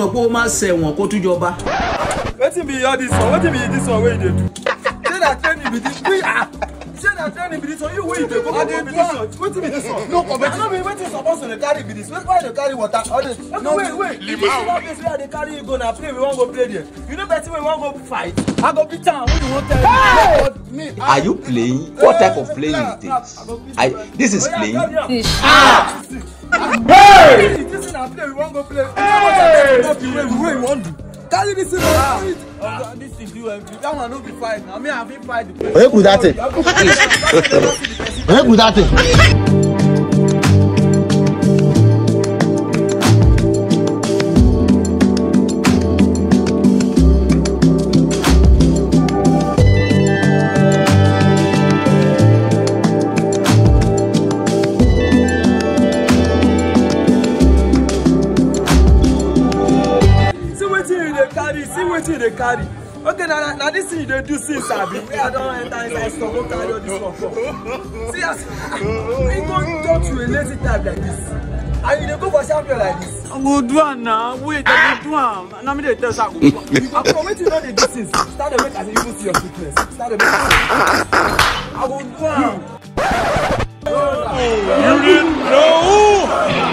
mọ̀ pé ó máa ṣẹ̀wọ̀n kó tún jọba. wetin be all this one wetin be this one wey you dey do say na training be this we ah say na training be this one you wey you dey go go be this one wetin be this one. no competition no be wetin suppose to dey carry be this why you dey carry water all this. no wait wait you see that place wey i dey carry you go na play we wan go play there you know person wey wan go fight i go beat am wey you wan tell me. me Are you playing? What type of playing is this? I, this is playing. ah hey this na play we wan go play you know what i dey talk wey we wey we wan do carry this thing ah oga this thing do empty that one no be fight na me i fit fight the place. Onye kwuru that thing? Onye kwuru that thing? see wetin you dey carry see wetin you dey carry okay na na- na this thing you dey do since abi wey i don enter inside store go carry all this one come see as you go talk to a lazy type like this and you dey go for champion like this. I go do am na. Wait, I go do am. Na me dey tell say I go do am. after wetin you don dey do since start dey make as if you even see your sickness start dey make as if i go do am. You didn't know?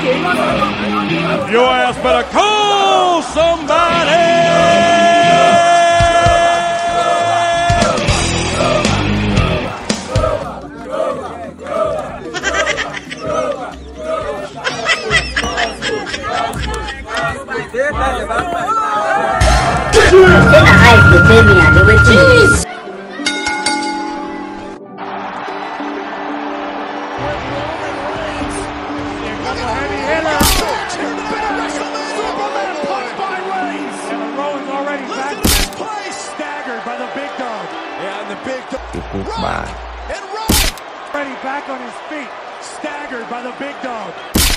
Your ass better call somebody! Then the eyes dey tell me I dey wait. And the Rowan's already back. Staggered by the big dog. And the big dog. People man. And run. Already back on his feet. Staggered by the big dog.